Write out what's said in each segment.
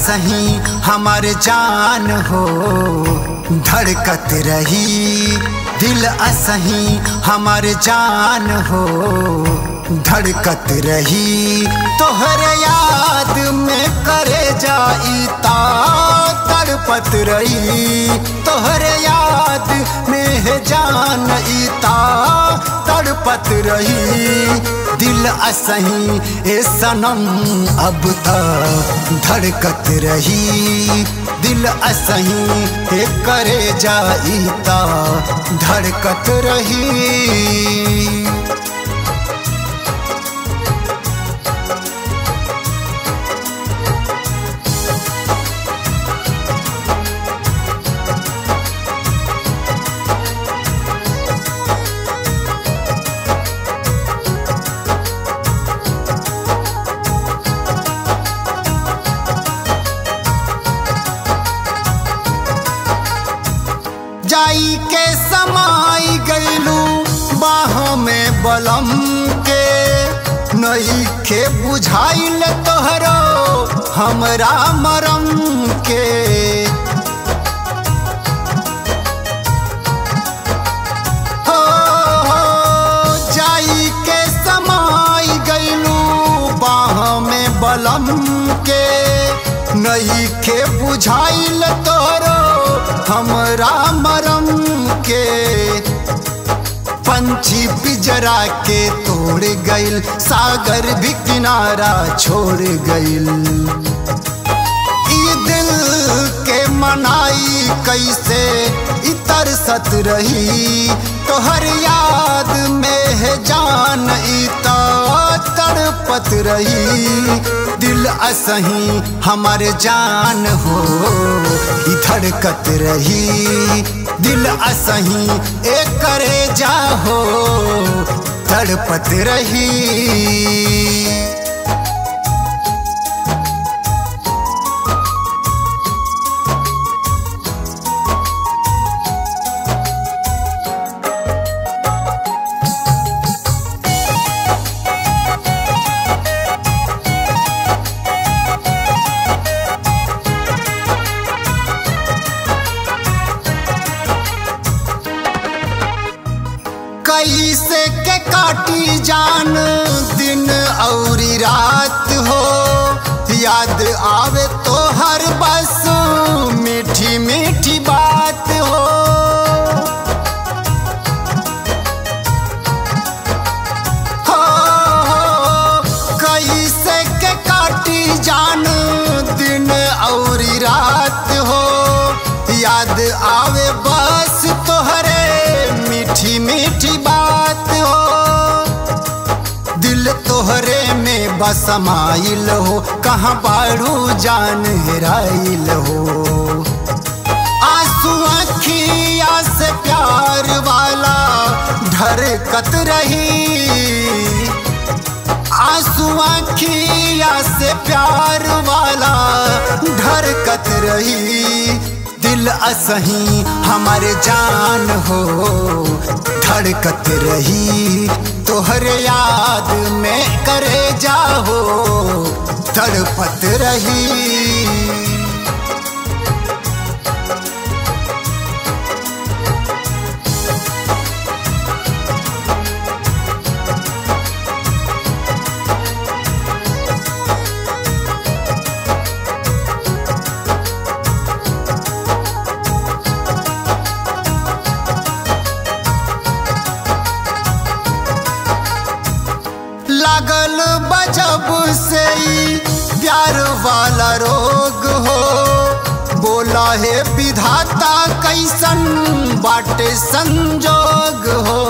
असही हमार जान हो धड़कत रही दिल असही हमार जान हो धड़कत रही तोहर याद में करे जाई ता तड़पत रही तोहर याद में है जान इता तड़पत रही दिल असही ए सनम अब तक धड़कत रही दिल असही ए करे जाई ता धड़कत रही जाई के समाई गईलू बाहों में बलम के नई के बुझाइल तोहरो हमरा मरम के हो हो जाई के समाई गईलू बाहों में बलम के नई के बुझाइल तोहरो हमरा मरम के पंछी पिजरा के तोड़ गइल सागर भी किनारा छोड़ गइल ई दिल के मनाई कैसे इतर सत रही तोहर याद में है जान इता तड़पत रही दिल असही हमार जान हो ई धड़कत रही दिल असही एक करे जाहो तड़पत रही कैसे के काटी जान दिन और रात हो याद आवे तो हर बस मीठी मीठी बात हो हो, हो, कैसे के काटी जान दिन और रात हो याद आवे बस तोहरे मीठी मीठी बात हो दिल तोहरे में बसमाइल हो कहाँ बाड़ू जान हेराइल हो आंसू अखिया से प्यार वाला ढरकत रही आंसू अखिया से प्यार वाला ढरकत रही दिल असही हमार जान हो धड़कत रही तोहर याद में करे जाहो तड़पत रही लागल बजब से ही प्यार वाला रोग हो बोला है विधाता कैसन बाटे संजोग हो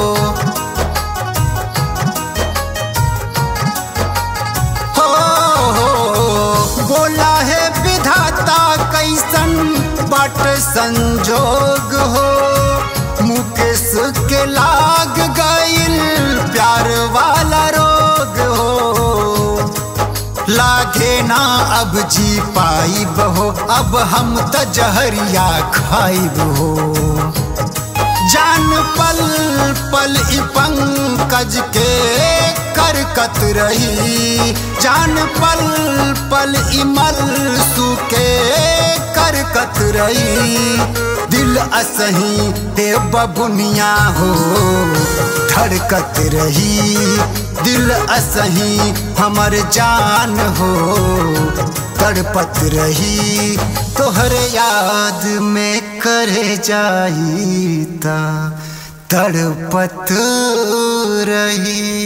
हो, हो बोला है विधाता कैसन बाट संजोग हो मुकेश के लाग गइल प्यार वाला रोग हो लागे ना अब जी पाइब हो अब हम त जहरिया खाइब हो जान पल पल ई पंकज के करकत रही जान पल पल ई मलसू के करकत रही दिल असही ते बबुनिया हो धड़कत रही दिल असही हमर जान हो तड़पत रही तोहर याद में करे जाई ता तड़पत रही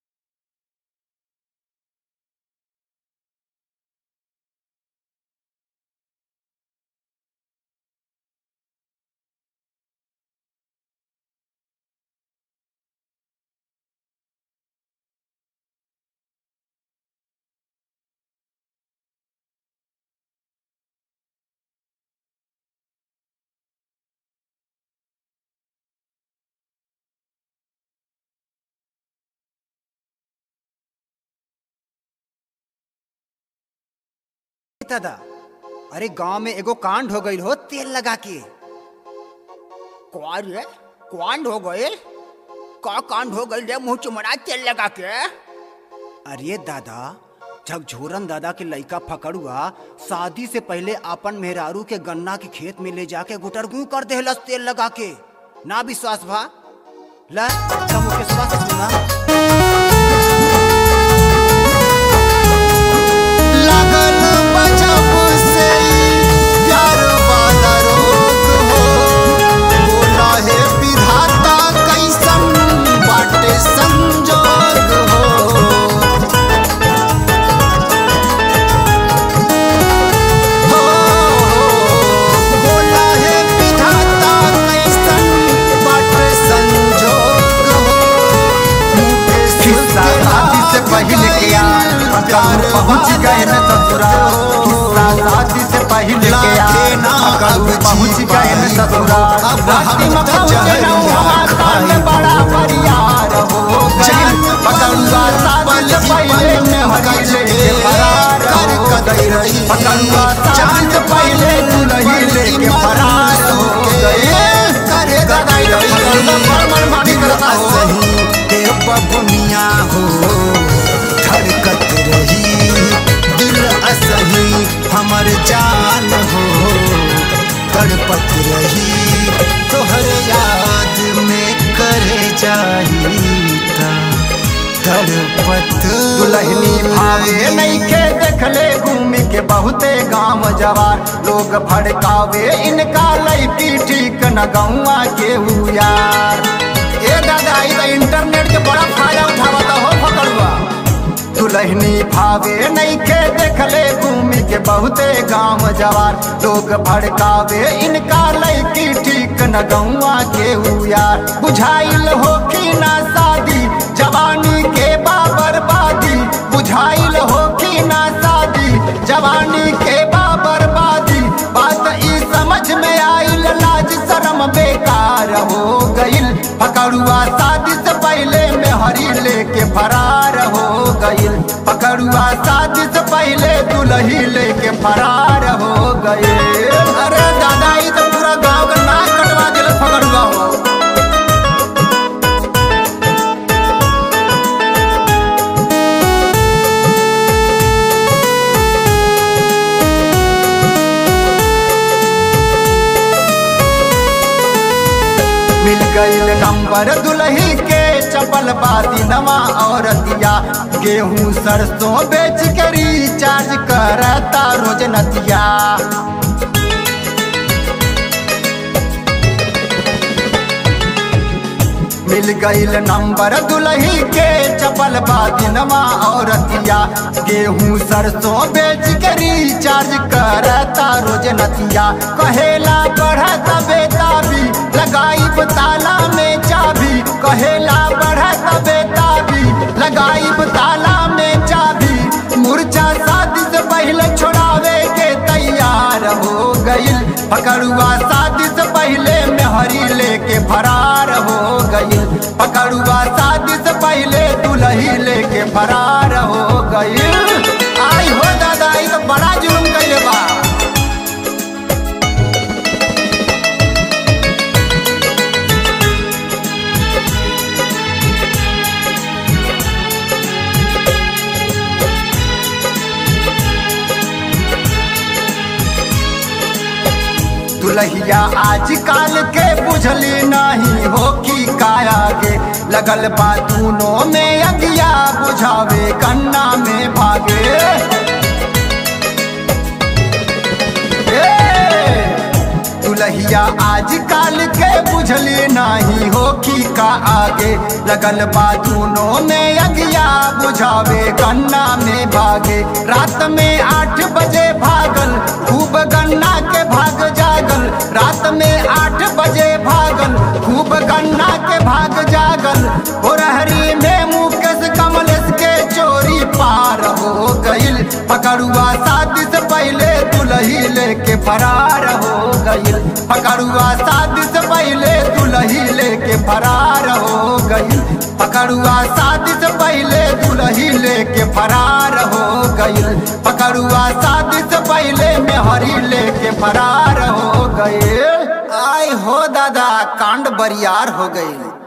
दादा अरे गांव में एगो कांड हो गई हो तेल लगा के कौन रे कांड हो गए का कांड हो गई रे मुंह चुमड़ा तेल लगा के अरे दादा जब झोरन दादा के लइका फकड़ुआ शादी से पहले अपन मेहरारू के गन्ना के खेत में ले जाके गुटरगू कर देहलस तेल लगा के ना विश्वास भा ला मुकेशवा से सुना लगन बजब से प्यार वाला रोग हो बोला है विधाता कैसन बाटे संजोग हो हो, बोला है विधाता कैसन बाटे संजोग हो मुझे किस्सा शादी से पहले के यार अगर पहुंच गए न ससुराल किस्सा शादी से पहले के यार अगर पहुंच गए न ससुराल रास्ते में पहुंचे न हमारा में बड़ा परियार हो गए पकड़ुआ शादी से पहले में हरी लेके फरार हो गई पकड़ुआ शादी से पहले दुल्ही लेके फरार हो गए करे गदाई पकड़ुआ फरमान मानी करता हो सही ते बबुनिया हो धड़कत रही दिल असही हमर जान हो तड़पत रही तोहर याद में करे जाई ता तड़पत दुलहनी भावे नैखे देखले घूमी के बहुते गांव जवार लोग भड़कावे इनका लैकी ठीक न गौआ के हु यार ए दादा ई तो इंटरनेट के बड़ा फायदा उठावता हो पकड़ुआ दुलहनी भावे नैखे देखले घूमी के बहुते गांव जवार लोग भड़कावे इनका लैकी ठीक न गौआ के हु यार बुझाइल होखी ना शादी जवानी के बाबरबादी बुझाइल होखी ना शादी जवानी के बाबरबादी बात ई समझ में आइल लाज शर्म बेकार हो गइल पकड़ुआ शादी से पहले में हरी लेके फरार हो गइल पकड़ुआ शादी से पहले दुल्ही लेके फरार हो गइल अरे दादा ई तो पूरा गांव का नाक कटवा दिल पकड़ुआ हो मिल गईल नंबर दुल्ही के चपल बाती नवा औरतिया गेहूं सरसों बेच के रिचार्ज करता रोज नतिया मिल गईल नंबर दुल्ही के चपल बादिनवा औरतिया गेहूं सरसों बेच के रिचार्ज करता रोज नतिया कहेला बढ़त बेताबी लगाई ताला में चाबी कहेला बढ़त बेताबी लगाई ताला में चाबी मुरझा शादी से पहले छोड़ावे के तैयार हो गईल पकड़ुआ शादी से पहले मेहरी लेके फरार हो गईल पकड़ुआ शादी से पहले दुल्ही लेके फरार हो गईल आई हो दादा ई तो बड़ा जुल्म कइले बा दुलहिया आजकल के बुझली नहीं हो की काया गे लगल बा दूनों में अगिया बुझावे कन्ना में भागे ए, दुलहिया आजकल के बुझली नहीं हो की का आगे लगल बा दूनों में अगिया बुझावे गन्ना में भागे रात में आठ बजे भागल खूब गन्ना के भाग जागल रात में आठ बजे भागल खूब गन्ना के भाग जागल हो रहरी में मुकेश कमलेश के चोरी पार हो गईल पकड़ुआ शादी से पहले दुलही लेके फरार हो गईल पकड़ुआ शादी से पहले दुलही लेके फरार हो गईल पकड़ुआ शादी से पहले दुलही लेके फरार हो गईल पकड़ुआ शादी से पहले मेहरी लेके फरार हो गईल आय हो दादा कांड बरियार हो गईल